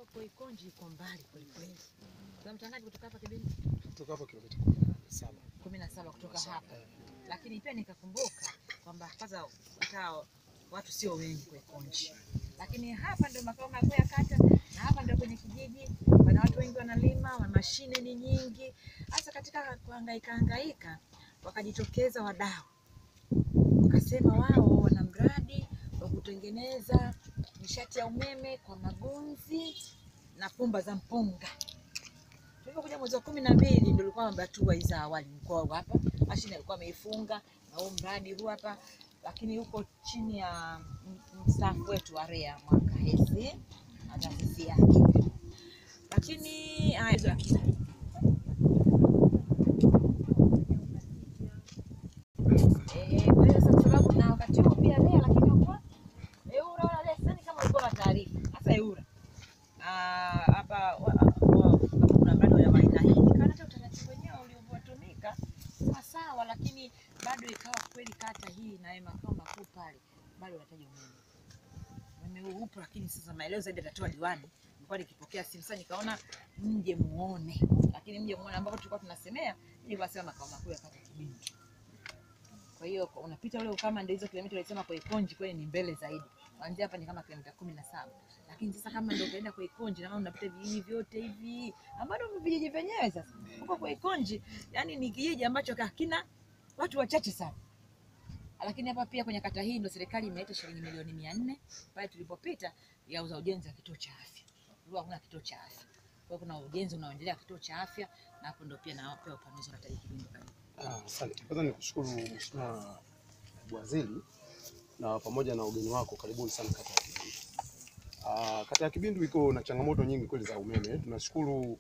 Koikonji iko mbali kwelikweli. Kwa mtangaji kutoka hapa Kibindi Kutoka hapo kilomita kumi na saba. kumi na saba kutoka hapa, lakini pia nikakumbuka kwamba kwanza hata watu sio wengi Koikonji, lakini hapa ndio makao makuu ya kata na hapa ndio kwenye kijiji, wana watu wengi wanalima, wana mashine ni nyingi. Hasa katika kuhangaika hangaika, wakajitokeza wadau wakasema wao wana mradi wa kutengeneza nishati ya umeme kwa magunzi na pumba za mpunga. Tulipokuja mwezi wa kumi na mbili ndio ilikuwa hatua hizi za awali, mkoa hapa mashine alikuwa ameifunga na huu mradi huu hapa, lakini huko chini ya m- mstaafu wetu wa REA mwaka hesi na taasisi yake, lakini haya hizo akina Eh, kwa hiyo sasa kwa sababu na wakati huo pia REA lakini hakuwa EWURA wala REA sidhani kama ulikuwa na taarifa hasa EWURA Ah, hapa wa- wa- kama kuna mradi wa aina hii kana hata utaratibu wenyewe ulivyotumika sawa sawa, lakini bado ikawa kweli kata hii na makao makuu pale bado unahitaji umeme. Umeme huu upo, lakini sasa maelezo zaidi atatoa diwani. Nilikuwa nikipokea simu sasa, nikaona mje muone, lakini mje muone ambapo tulikuwa tunasemea, nilikuwa nasema makao makuu ya kata Kibindi. Kwa hiyo kwa- unapita ule ukama, ndio hizo kilomita ulisema kwa Ikonji kweli ni mbele zaidi. Kuanzia hapa ni kama kilomita kumi na saba, lakini sasa kama ndio utaenda kwa Ikonji na maana unapita vijiji vyote hivi ambavyo ni vijiji vyenyewe. Sasa huko kwa Ikonji, yani ni kijiji ambacho hakina watu wachache sana, lakini hapa pia kwenye kata hii ndio serikali imeleta shilingi milioni mia nne pale tulipopita ya za ujenzi wa kituo cha afya. Kulikuwa hakuna kituo cha afya, kwa hiyo kuna ujenzi unaoendelea kituo cha afya, na hapo ndio pia napewa upanuzi wa kata hii Kibindi karibu. Ah, Asante. Kwanza nikushukuru Mheshimiwa Naibu Waziri na pamoja na ugeni wako, karibuni sana kata ya Kibindu. Ah, kata ya Kibindu iko na changamoto nyingi kweli za umeme. Tunashukuru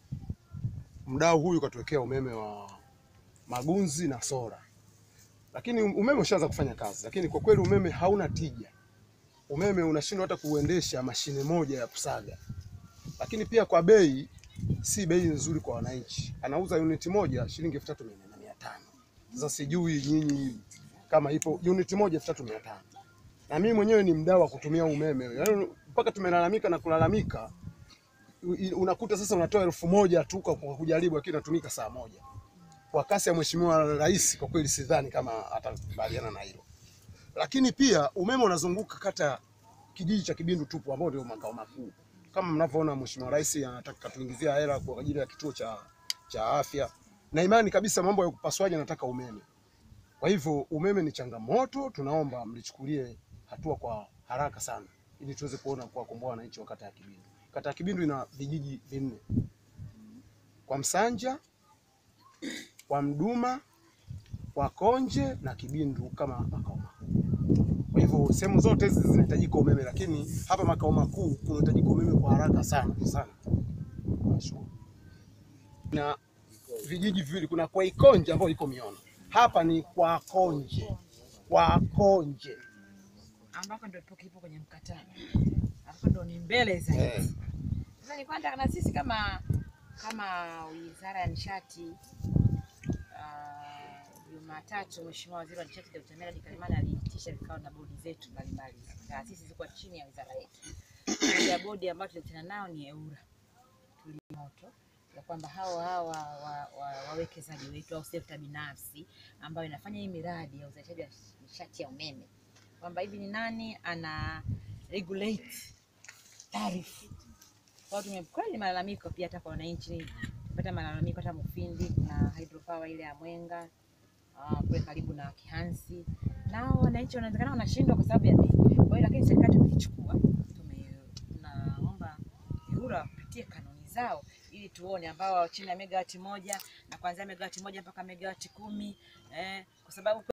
mdau huyu katuwekea umeme wa magunzi na sola, lakini umeme ushaanza kufanya kazi, lakini kwa kweli umeme hauna tija. Umeme unashindwa hata kuendesha mashine moja ya kusaga, lakini pia kwa bei si bei nzuri kwa wananchi. Anauza uniti moja shilingi elfu tatu mia nne na mia tano. Sasa sijui nyinyi kama ipo uniti moja elfu tatu mia tano na mimi mwenyewe ni mdau wa kutumia umeme, yaani mpaka tumelalamika na kulalamika, u- unakuta sasa unatoa elfu moja tu kwa kwa kujaribu, lakini inatumika saa moja. Kwa kasi ya Mheshimiwa Rais, kwa kweli sidhani kama atakubaliana na hilo. Lakini pia umeme unazunguka kata kijiji cha Kibindu tupu, ambao ndio makao makuu. Kama mnavyoona, Mheshimiwa Rais anataka katuingizia hela kwa ajili ya kituo cha, cha afya, na imani kabisa mambo ya upasuaji anataka umeme. Kwa hivyo umeme ni changamoto, tunaomba mlichukulie hatua kwa haraka sana ili tuweze kuona kuwakomboa wananchi wa kata ya Kibindu. Kata ya Kibindu ina vijiji vinne, kwa Msanja, kwa Mduma, kwa Konje na Kibindu kama makao makuu. Kwa hivyo sehemu zote hizi zinahitajika umeme, lakini hapa makao makuu kunahitajika umeme kwa haraka sana sana. Nashukuru. Na vijiji viwili, kuna kwa Ikonje ambayo iko Miona, hapa ni kwa Konje, kwa Konje ambako ndo tupo kipo kwenye mkataba hapo ndo ni mbele zaidi. Eh. Sasa ni kwamba na sisi kama kama Wizara ya Nishati ah, Jumatatu Mheshimiwa Waziri wa Nishati Dr. Meradi Kalemani aliitisha vikao na bodi zetu mbalimbali. Taasisi ziko chini ya wizara yetu. Moja ya bodi ambayo tulikutana nao ni EWURA. Tulimoto ya kwamba hao hawa wa- wa- wawekezaji wetu au sekta binafsi ambayo inafanya hii miradi ya uzalishaji wa nishati ya umeme kwamba hivi ni nani ana regulate tarifu. Kwa hiyo tumekweli malalamiko pia hata kwa wananchi, pata malalamiko hata Mufindi kuna hydropower ile ya Mwenga ah, kule karibu na Kihansi, nao wananchi wanawezekana wanashindwa kwa sababu ya bei. Kwa hiyo lakini serikali tumeichukua, tume tunaomba EWURA wapitie kanuni zao ili tuone ambao chini ya megawati moja na kuanzia megawati moja mpaka megawati kumi eh, kwa sababu